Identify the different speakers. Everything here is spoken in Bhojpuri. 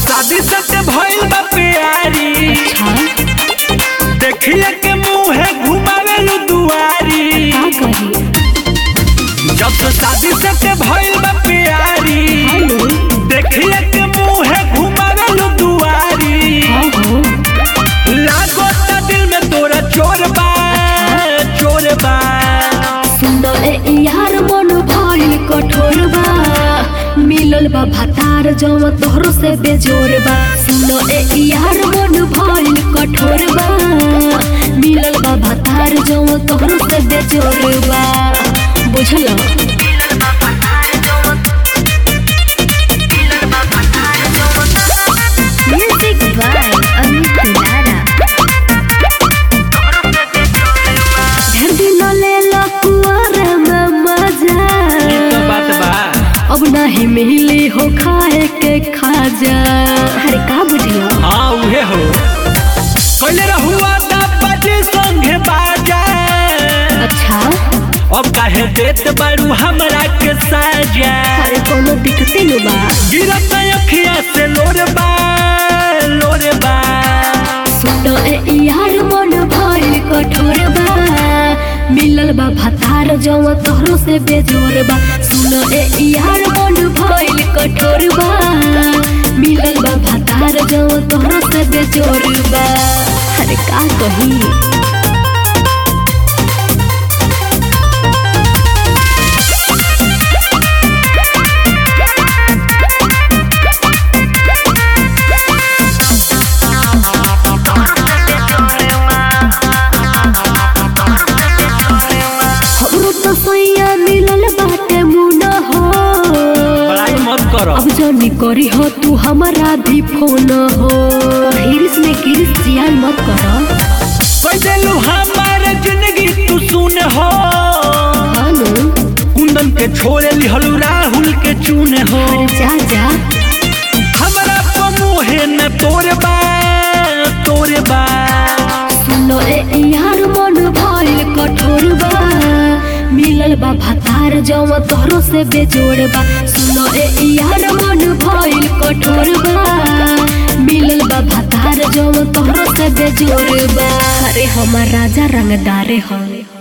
Speaker 1: शादी सट भइल बा प्यारी
Speaker 2: अच्छा
Speaker 1: देखिए के मुंह घुमावे लू दुआरी
Speaker 2: का कही
Speaker 1: जब से शादी सट भइल बा प्यारी
Speaker 2: हेलो
Speaker 1: देखिए के मुंह घुमावे लू दुआरी
Speaker 2: हाँ हो
Speaker 1: लागो ता दिल में तोरा चोर बा चोर बा
Speaker 2: सुनो ए यार मन भइल कठोर बा मिलल बा भातार जम तोहरो से बेजोर बा सुनो ए यार मन भइल कठोर बा मिलल बा भातार जम तोहरो से बेजोर बा बुझल म्यूजिक बाय अमित लारा ढेर दिन लेला कुआर में मजा
Speaker 1: ई तो बात बा
Speaker 2: अब नहीं मिली हो खाए के खाजा अरे का बुझियो
Speaker 1: हाँ उहे हो कइले रहुआ ता बजे संगे बाजा
Speaker 2: अच्छा
Speaker 1: अब काहे देत बारू हमरा के साजा
Speaker 2: अरे कोनो दिक्कते न बा
Speaker 1: गिरत अखिया से लोर बा लोर बा
Speaker 2: सुनो ए यार मन भइल कठोर बा मिलल बा भातार जव तोहरो से बेजोर बा सुनो ए यार मन भइल कठोर बा मिलल बा भातार जव तोहरो से बेजोर बा अरे का कही हमरो तो सैया मिलल बाटे मुना हो
Speaker 1: बड़ाई मत करो
Speaker 2: अब जानी करी हो तू हमारा भी फोन हो हिरिस में गिरिस जियान मत कर
Speaker 1: कह देलू हमार जिंदगी तू सुन हो
Speaker 2: हाँ नो
Speaker 1: कुंदन के छोड़े लिहलू राहुल के चून हो
Speaker 2: अरे जा जा
Speaker 1: हमरा तो मुहे न तोरे बा तोरे बा
Speaker 2: सुनो ए यार मन भइल कठोर बा मिलल बा भातार जव तोहरो से बेजोड़ बा सुनो ए यार मन भइल कठोर बा मिलल बा भातार जव तोहरो से बेजोड़ बा अरे हमार राजा रंगदारे हवे